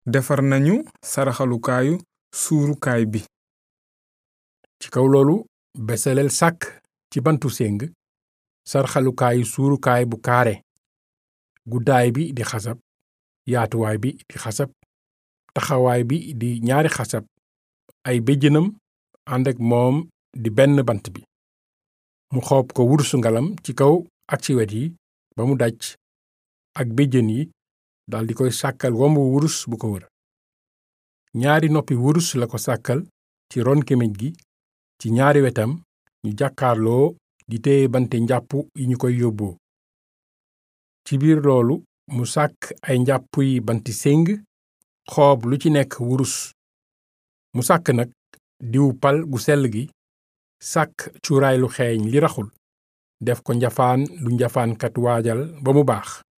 defar nañu saraxalukaayu suurukaay bi ci kaw loolu besaleel sàkk ci bantu séng sarxalukaayu suurukaay bu kaare guddaay bi di xasab yaatuwaay bi di xasab taxawaay bi di ñaari xasab ay béjjënam ànd ak moom di benn bant bi mu xoob ko wurusu ngalam ci kaw ak ci wet yi ba mu daj ak béjjën yi daldi koy sàkkal wombu wurus bu ko wër ñaari noppi wurus la ko sàkkal ci ron kéméj gi ci ñaari wetam ñu jàkkaarloo di téye bante njàpp yi ñu koy yóbboo ci biir loolu mu sàkk ay njàpp yi banti séng xoob lu ci nekk wurus mu sàkk nag diwu pal gu sell gi sàkk cuuraay lu xeeñ li raxul def ko njafaan lu njafaankat waajal ba mu baax